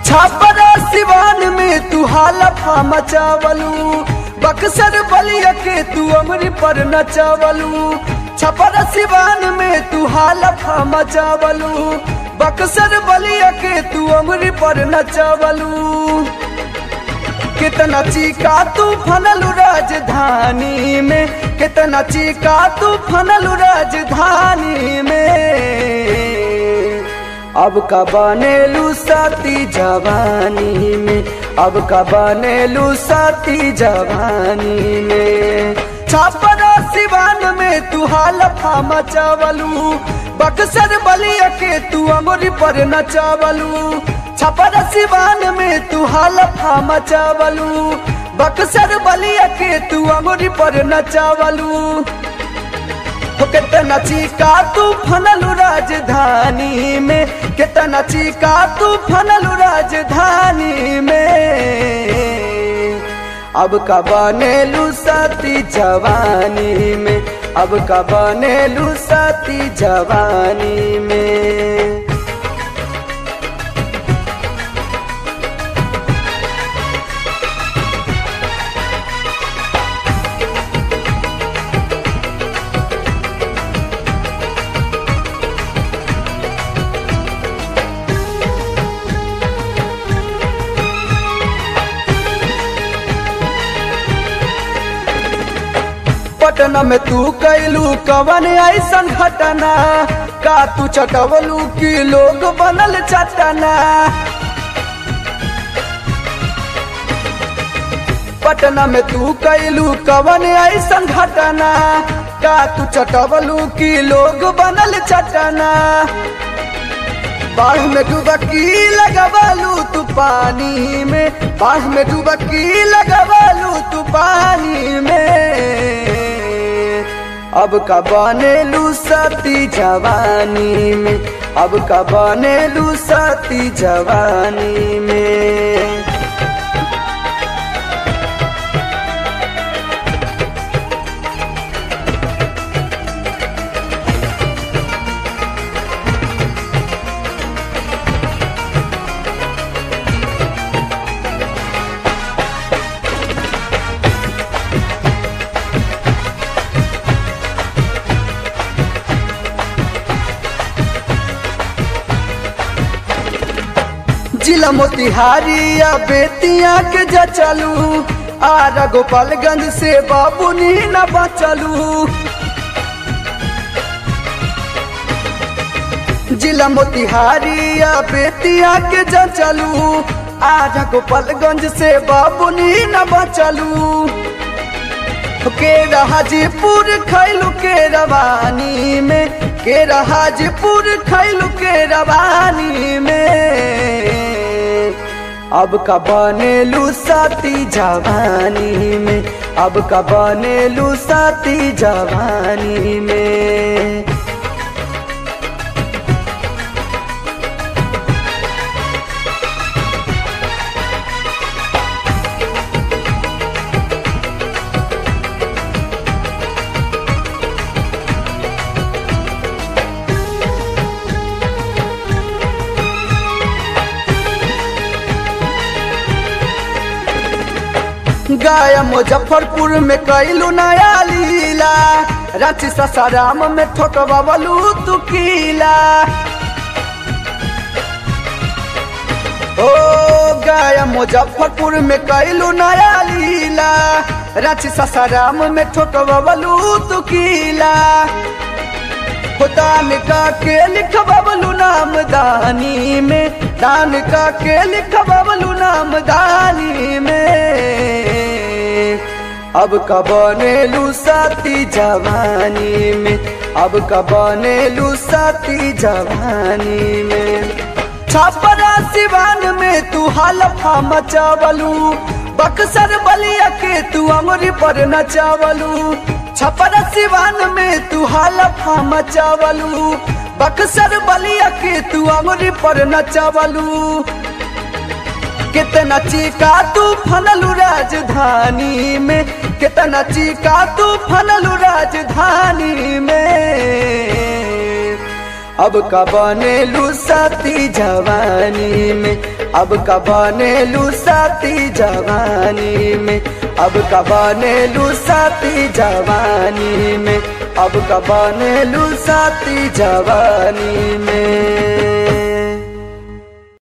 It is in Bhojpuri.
छापरा सिवान में तू हालफा मचावलू बक्सर बलिया के तू अमरी पर नचावलू छपरा सिवान में तू हालफा मचावलू बक्सर बलिया के तू अमरी पर नचावलू कितना चीका तू फनलू राजधानी में कितना चीका तू फनलू राजधानी में अब का बनेलू साथी जवानी में अब का बनेलू साथी जवानी में छापरा सिवान में तू हालफा मचावलू बक्सर बलिया के तू अमरी पर नचावलू छपरा सिवान में तू हालफा मचावलू बक्सर बलिया के तू अमरी पर नचावलू हो कितना चीका तू फनलू राजधानी में कितना चीका तू फनलू राजधानी में अब का बनेलू साथी जवानी में अब का बनेलू साथी जवानी में पटना में तू कैलू कवन ऐसन घटना का तू चटवलू की लोग बनल चटना पटना में तू कैलू कवन ऐसन घटना का तू चटवलू की लोग बनल चटना बाढ़ में डुबकी लगवालू तू पानी में बाढ़ में डुबकी लगवालू तू पानी में अब का बनेलू साथी जवानी में अब का बनेलू साथी जवानी में जिला मोतिहारी या बेतिया के जचलू आरा गोपालगंज से बाबू नी न बचलू जिला मोतिहारी या बेतिया के जचलू आरा गोपालगंज से बाबू नी न बचलू के हाजीपुर खैलू के रवानी में के हाजीपुर खैलू के रवानी में अब का बनेलू साथी जवानी में अब का बनेलू साथी जवानी में गया मुजफ्फरपुर में कैलू नया लीला रांची ससाराम में ठोकबलू तू कीला ओ गया मुजफ्फरपुर में कैलू नया लीला रांची ससाराम में ठोकबलू तू कीला दान का के लिखबलू नाम दानी में दान का के लिखबलू नाम दानी में अब का बनेलू साथी जवानी में अब का बनेलू साथी जवानी में छापरा सिवान में तू हालफा मचावलू बक्सर बलिया के तू अमरी पर नचावलू छपरा सिवान में तू हालफा मचावलू बक्सर बलिया के तू अमरी पर नचावलू कितना चीका तू फनलू राजधानी में कितना चीका तू फनलू राजधानी में अब का बनेलू साथी जवानी में अब का बनेलू साथी जवानी में अब का बनेलू साथी जवानी में अब का बनेलू साथी जवानी में